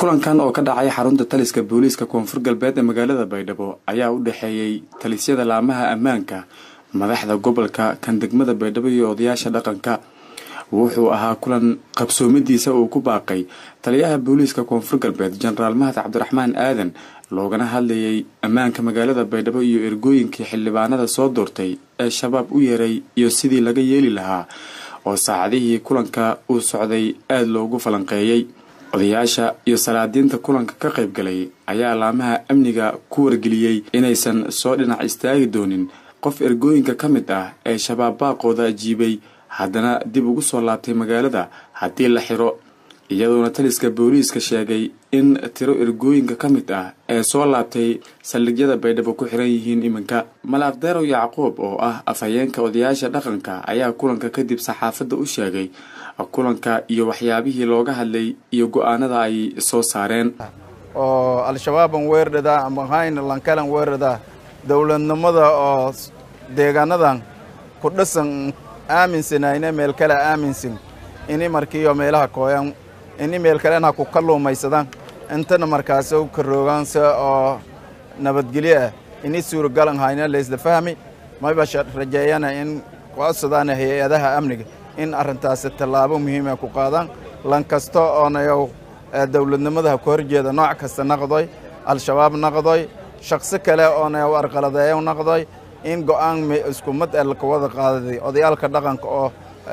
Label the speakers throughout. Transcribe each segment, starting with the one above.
Speaker 1: kulankan oo ka dhacay xarunta taliska booliiska koonfur galbeed ee magaalada baydhabo ayaa u dhexeeyey talisyada laamaha ammaanka madaxda gobolka kan degmada baydhabo iyo odayaasha dhaqanka wuxuu ahaa kulan qabsoomadiisa uu ku baaqay taliyaha booliiska koonfur galbeed jenaraal mahad cabdiraxmaan aadan loogana hadlayay ammaanka magaalada baydhabo iyo ergooyinkii xildhibaanada soo doortay ee shabaab u yeeray iyo sidii laga yeeli lahaa oo saacadihii kulanka uu socday aada loogu falanqeeyey odayaasha iyo salaadiinta kulanka ka qayb galay ayaa laamaha amniga ku wargeliyey inaysan soo dhinac istaagi doonin qof ergooyinka ka mid ah ee shabaab baaqooda ajiibay haddana dib ugu soo laabtay magaalada haddii la xiro iyadoona taliska booliiska sheegay in tiro ergooyinka ka mid ah ee soo laabtay saldhigyada baydhabo ku xiran yihiin iminka malaaqdeerow yacquub oo ah afhayeenka odayaasha dhaqanka ayaa kulanka kadib saxaafadda u sheegay kulanka iyo waxyaabihii looga hadlay iyo go-aanada ay soo saareen
Speaker 2: oo al-shabaaban weerdhadaa ama hayn lankalan weerdhadaa dowladnimada oo deegaanadan ku dhisan aaminsanayne meel kale aaminsan ini markiiyo meelaha kooyan ini meel kalena ku kalluumaysadaan intana markaasi u karoogaan se oo nabadgelyo ah ini suuragalan hayna laysla fahmi mayba rajeeyana in codsadaan hay-adaha amniga in arrintaasi tallaabo muhiima ku qaadaan lan kasta oonayow dowladnimadaha ku horjeeda nooc kasta naqdoy al-shabaab naqdoy shaqsi kale oonayow arqaladeeyo naqdoy in go'aan isku mid ee laka wada qaadaday odayaalka dhaqanka oo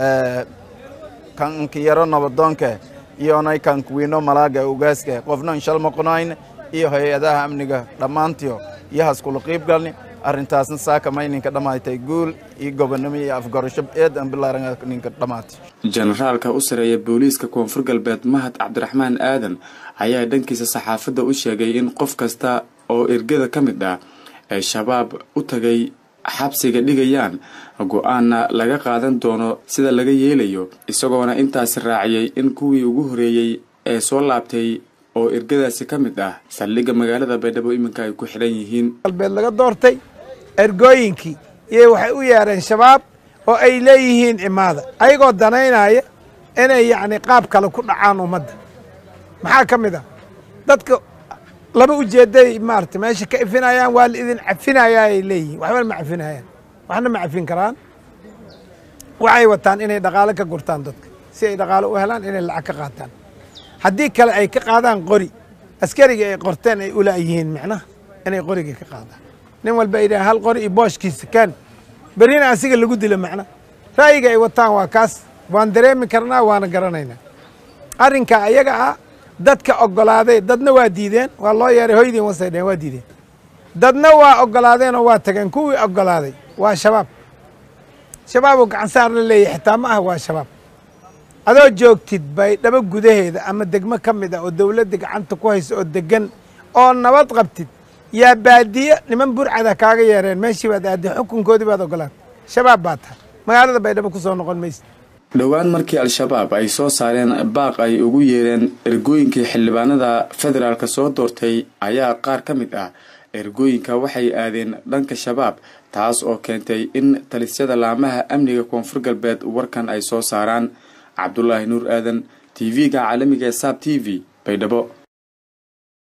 Speaker 2: kanka yaro nabadoonka iyonay kankuwiino malaaga ugaaska qofna inshal maqonayn iyo hay-adaha amniga dhammaantiyo iyohas kula qiib galni arrintaasna saaka mayninka dhammaatay guul iyo gobonnimo iyo afgarasho eedan bilaaran ninka dhammaatay
Speaker 1: jenaraalka u sareeya booliiska koonfur galbeed mahad cabdiraxmaan aadan ayaa dhankiisa saxaafadda u sheegay in qof kasta oo ergada ka mid ah ee shabaab u tagay xabsiga dhigayaan go-aanna laga qaadan doono sida laga yeelayo isagoona intaasi raaciyey in kuwii ugu horeeyey ee soo laabtay oo ergadaasi ka mid ah saldhigga magaalada baydhabo iminka ay ku xidhan yihiin
Speaker 3: galbeed laga doortay ergooyinkii iyo waxay u yeereen shabaab oo ay leeyihiin cimaada ayagoo danaynaya inay yacni qaab kale ku dhacaan ummadda maxaa ka mid ah dadka laba ujeedday maarata meesha ka ifinayaan waa la idin cafinayaa ay leeyihiin waxbana ma cafinayaan waxna ma cafin karaan waxay wataan inay dhaqaalo ka gurtaan dadka si ay dhaqaalo u helaan inay lacag ka qaataan haddii kale ay ka qaadaan qori askariga ay qorteen ay ulaayihiin micnaha inay qoriga ka qaadaan nin walba ay dhahan hal qori iyo booshkiisa kaan berrina asiga lagu dilo macna ra'yiga ay wataan waa kaas waan dareemi karnaa waana garanaynaa arrinka ayaga ah dadka oggolaaday dadna waa diideen waa loo yeeray hoydiin wasay dheen waa diideen dadna waa oggolaadeenoo waa tageen kuwii oggolaaday waa shabaab shabaab oo gacan saar la leeyahy xitaa ma ah waa shabaab adoo joogtid baydhabo gudaheeda ama degmo ka mid ah oo dawladda gacanta ku haysa oo degan oo nabad qabtid yaa baadiye niman burcada kaaga yeereen meeshii baad aadday xukunkoodii baad oggolaatay shabaab baa tahay magaalada baydhabo ku soo noqon maysid
Speaker 1: dhowaan markii al-shabaab ay soo saareen baaq ay ugu yeereen ergooyinkii xildhibaanada federaalk soo doortay ayaa qaar ka mid ah ergooyinka waxay aadeen dhanka shabaab taas oo keentay in talisyada laamaha amniga koonfur galbeed warkan ay soo saaraan cabdulaahi nuur aadan t v-ga caalamiga ee saab t v baydhabo